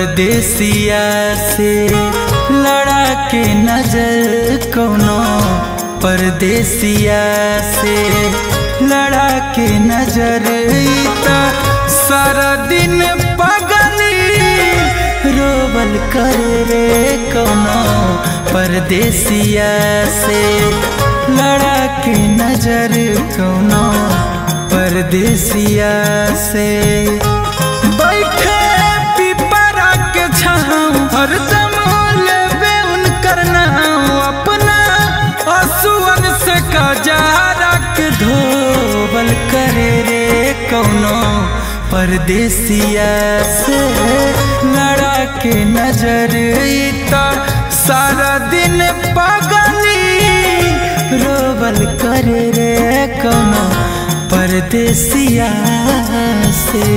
परदेसिया से लड़ा के नजर कोनो परदेसिया से लड़ा के नजर ईता सारा दिन पगली रोबल कर रे कोनो परदेसिया से लड़ा के नजर कोनो परदेसिया से बैठे पिपरा के छाँव हरदम लेबे उनकर नाम अपना असुअन से कजारा के धोबल करे रे कौनो परदेसिया से लड़ा के नजर ईता सारा दिन पगली रोबल करे रे कौनो परदेसिया से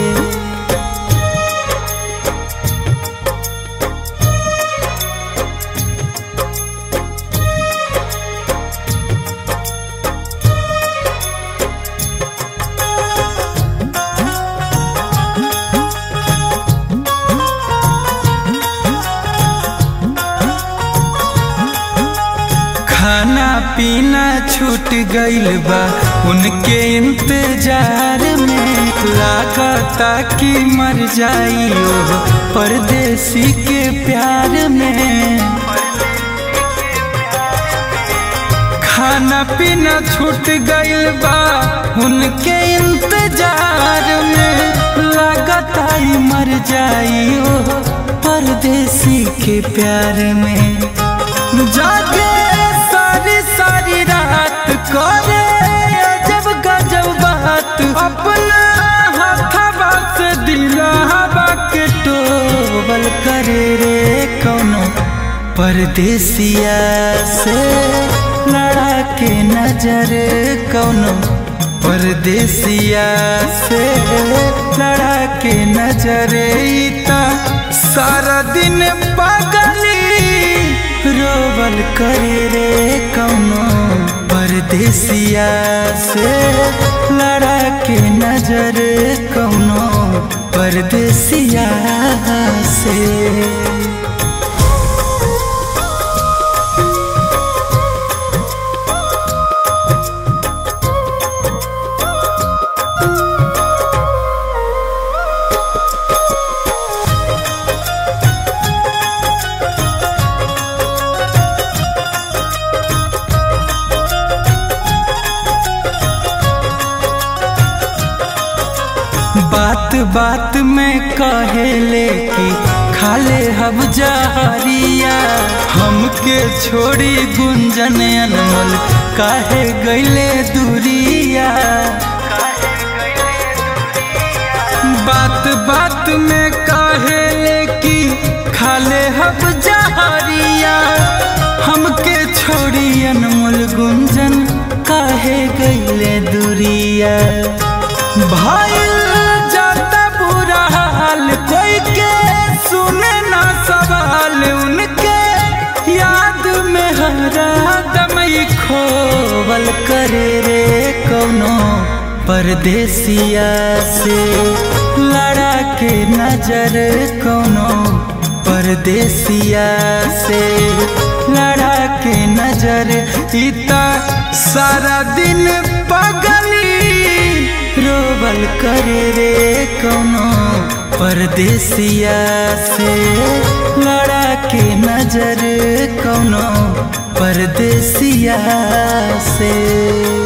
खाना पीना छूट गइल बा उनके इंतजार में लागता कि मर जाइयो परदेसी के प्यार में खाना पीना छूट गइल बा उनके इंतजार में लागता ही मर जाइयो परदेसी के प्यार में जागे सारी सारी रात करे अजब गजब बात अपना हथवा से दिलावा के टोबल करे रे कौनो परदेसिया से लड़ा के नजर कौनो परदेसिया से लड़ा के नजर ईता सारा दिन पगली रोबल करे रे कौनो परदेसिया से लड़ा के नजर कौनो परदेसिया से बात बात में कहेले कि खाले हब जहरिया हमके छोड़ी गुंजन अनमोल काहे गईले दूरिया बात बात में कहेले कि खाले हब जहरिया हमके छोड़ी अनमोल गुंजन काहे गईले दूरिया भाई जाता बुरा हाल कोई के सुने ना सवाल उनके याद में हरा दमई खोवल करे रे कौनो परदेसिया से लड़ा के नजर कौनो परदेसिया से लड़ा के नजर इता सारा दिन पगली रोबल करे रे कौनो परदेसिया से लड़ा के नजर कौनो परदेसिया से